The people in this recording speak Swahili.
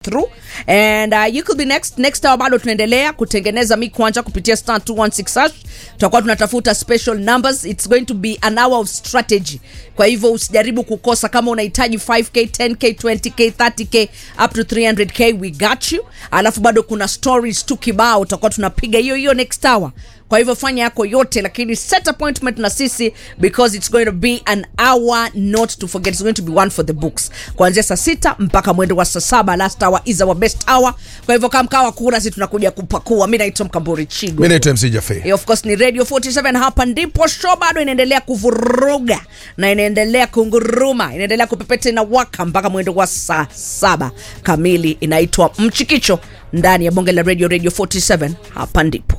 through and uh, you could be next next hour bado tunaendelea kutengeneza mi kwanja kupitia star 216 hash tutakuwa tunatafuta special numbers it's going to be an hour of strategy kwa hivyo usijaribu kukosa kama unahitaji 5k 10k 20k 30k up to 300k we got you alafu bado kuna stories tu kibao tutakuwa tunapiga hiyo hiyo next hour kwa hivyo fanya yako yote lakini set appointment na sisi because it's going to be an hour not to forget it's going to be one for the books kuanzia saa sita mpaka mwendo wa saa saba last hour is our best hour kwa hivyo kamkawa kura si tunakuja kupakua mi naitwa mkamburi chigo mi naitwa mc jafe Eh, of course ni radio 47 hapa ndipo show bado inaendelea kuvuruga na inaendelea kunguruma inaendelea kupepeta na waka mpaka mwendo wa saa saba kamili inaitwa mchikicho ndani ya bonge la radio radio 47 hapa ndipo